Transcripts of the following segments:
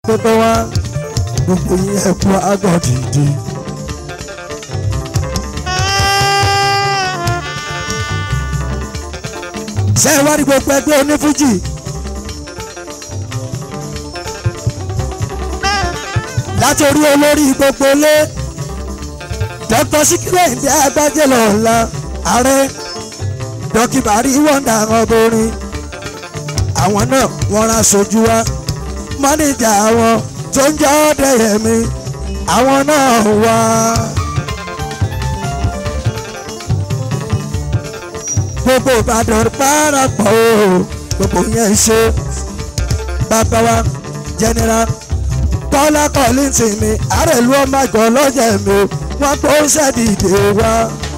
pépé wá gbogbo yín ẹ kú àgọ́ dìde. ṣé ẹ wá rí gbogbo ẹgbẹ́ onífújì. látòrí olórí gbogbo ilé dr sikiru ẹ̀ǹdẹ́ agbájẹ́lọ̀ ọ̀la ààrẹ dọ́kítàrí wọ́ndà ọbọ̀rin àwọn náà wọ́n ra sojú wa mọ́nìjà àwọn tó ń jẹ́ ọ́dẹ̀yẹmí àwọn náà wá. gbogbo ìbàdàn parapọ̀ o gbogbo yẹn ṣe bàbá wa general kọ́lá kọ́lìntì mi àrẹ̀lú ọmọ àgọ́ ọlọ́jà mi o wọ́n kó sẹ́dìdè wá.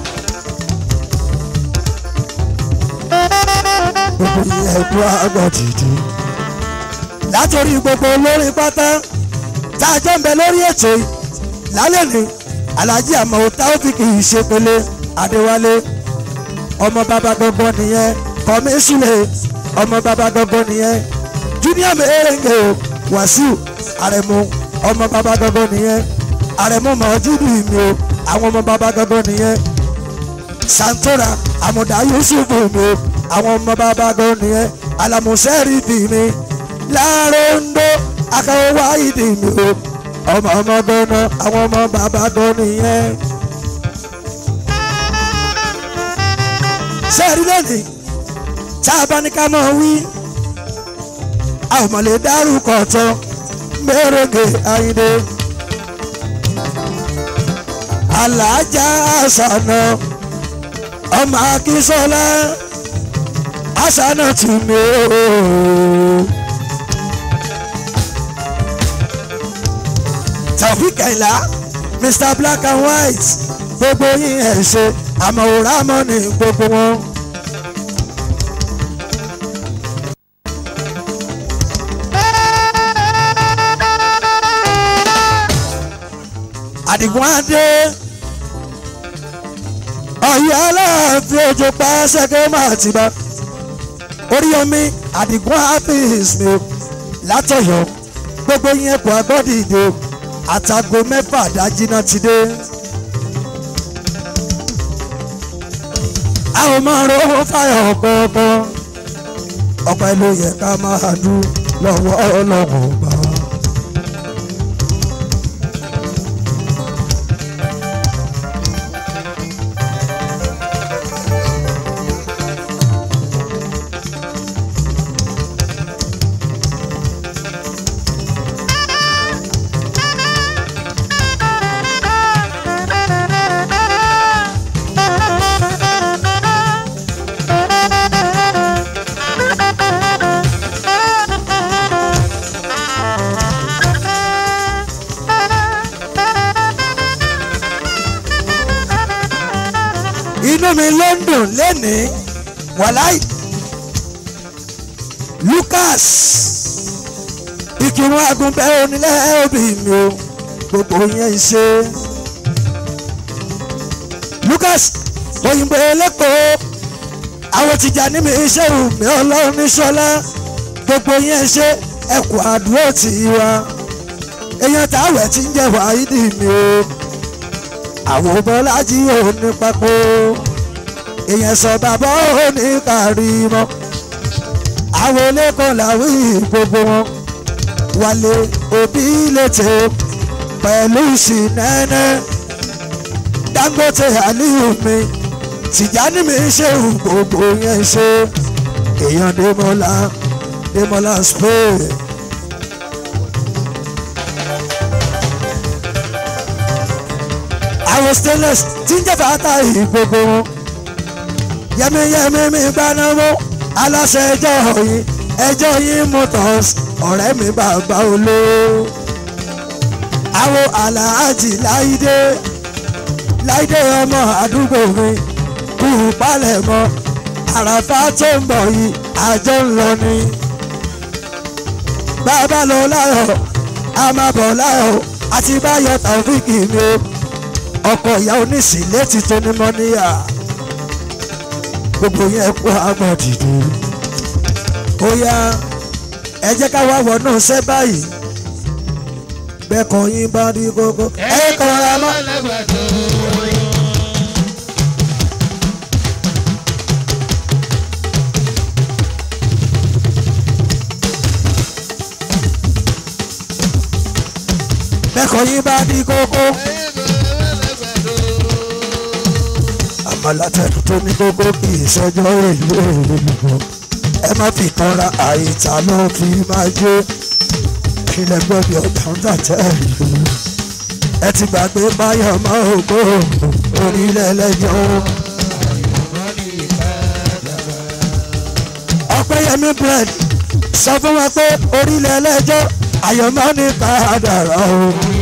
gbogbo yẹn kú àgọ́ dìde. látòrí gbogbo olórin pátá tá a jọ ń bẹ lórí ètò yìí lálẹ́ ní alhaji amọ̀ taofik ìṣepele adéwálé ọmọ bàbá gbọ̀ngàn nìyẹn kọ́mísùlẹ̀ ọmọ bàbá gbọ̀ngàn nìyẹn junior merengue o wàsíù àrẹ̀mú ọmọ bàbá gbọ̀ngàn nìyẹn àrẹ̀mú mọ̀ọ́dúdú mi o àwọn ọmọ bàbá gbọ̀ngàn nìyẹn santora àmùdá yusuf mi o àwọn ọmọ bàbá gbọ̀ngàn nìyẹn alamusẹ́rì bì mí láàrúndó akẹ́wọ́ wáyìdì mi o ọmọ ọmọ gbọ̀ngàn àwọn ọmọ bàbá gbọ̀ngàn nìyẹn. sẹ́ẹ̀rí lónìí tá a bá ní ká mọ̀ wí a ò mọ̀ lè dárúkọ tán mẹ́rẹ̀gẹ̀ ayíǹde alájà àṣànà ọmọ akínsọ́lá àṣànà tì mí o. Taofik Àyìnlá Mr Black and White gbogbo yín ẹ̀ ṣe àmọ́ òrà mọ́ ní gbogbo wọn. àdìgún adé ọ̀yọ́ aláàfin òjò pa ṣẹ́kẹ́ máa ti bá oríyomi àdìgún hafiz mi látọ̀yọ́ gbogbo yín ẹ̀kọ́ agbọ́dìde àtàgò mẹ́fà dájí náà ti dé. a ò máa rówó fáyọ̀ kọ̀ọ̀kan ọpẹ́ ló yẹ ká máa dún lọ́wọ́ ọlọ́run ọba. inú mi ló ń dùn lẹ́nìí wàláì Lucas ìkírun agunbẹ́ onílẹ̀ òbí mi o gbogbo yẹn ṣe Lucas òyìnbó ẹlẹ́kọ̀ọ́ àwọn tìjà ní mi iṣẹ́ òmí ọlọ́run ní sọ́lá gbogbo yẹn ṣe ẹ̀kọ́ àdúró tì í wa èèyàn táwẹ̀ tí ń jẹ́ wàhídì mi o àwọn bọ́lájí ò ní papò èèyàn sọ bàbá ò ní kárí mọ́ àwọn olókàn làwí gbogbo wọn wálé òbí létè pẹ̀lú ìsìnẹ́nẹ́ Dangote aliyu mi Tìjání mi ṣe gbogbo yẹn ṣe èèyàn Démọ́lá Démọ́lá spray. àwọn stainless tí ń jẹ́fà ata yìí gbogbo wọn. yẹmiyẹmi mi gbanáwó aláṣẹ ẹjọ́ yìí ẹjọ́ yìí motors ọ̀rẹ́ mi bàbá olówó. àwọn aláàjì láìdé láìdé ọmọ àdúgbò mi kú palẹ̀ mọ́ àràfà tó ń bọ̀ yìí àjọ ń lọ ni. bàbá lọ láyọ̀ a máa bọ̀ láyọ̀ àti báyọ̀ tàwíkì mi o ọkọ ìyá oníṣìlẹ̀ ti tó ní mọ́níyà gbogbo yẹn kó àgbọ̀n dìde ó yá ẹ jẹ́ ká wá wọnú ṣẹ́ báyìí bẹ́ẹ̀kọ́ yín bá di kókó ẹ kọ́ra mọ́. bẹ́ẹ̀kọ́ yín bá di kókó àmàlàtẹ̀dù tó ní kókó kì í ṣẹjọ́ èlú èlú ẹ má fi kanra àìta ló fi máa jó ilẹ̀ gbọ́dọ̀ ọjà ń tàtẹ́ ìlú ẹ ti gbàgbé báyọ̀ mọ́ ògbó orílẹ̀ lẹ́jọ́ ọ̀pẹ́yẹmí bread sọ fún wa pé orílẹ̀ lẹ́jọ́ àyọ̀mọ́ ní kádàrá o.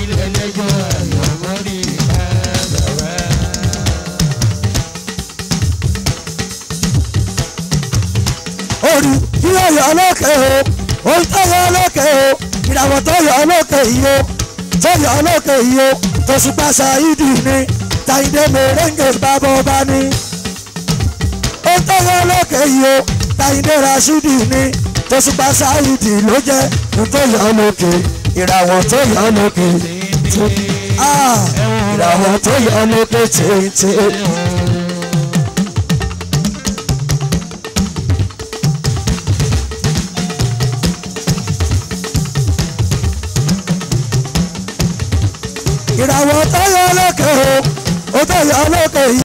orí tí yóò yọ ọlọ́kẹ́ o ohun tó yọ ọlọ́kẹ́ o ìràwọ̀ tó yọ ọlọ́kẹ́ yìí o tó yọ ọlọ́kẹ́ yìí o tòṣùpá ṣáídì ni tàyídé mèrèǹgè bábọ́ bá ní. ohun tó yọ ọlọ́kẹ́ yìí o tàyídé rasidi ni tòṣùpá ṣáídì ló jẹ́ ohun tó yọ ọlọ́kẹ́ ìràwọ̀ tó yọ ọlọ́kẹ́ ìràwọ̀ tó yọ ọlọ́kẹ́ tètè. ìràwọ̀ tó yọ lókè o ó tó yọ lókè yìí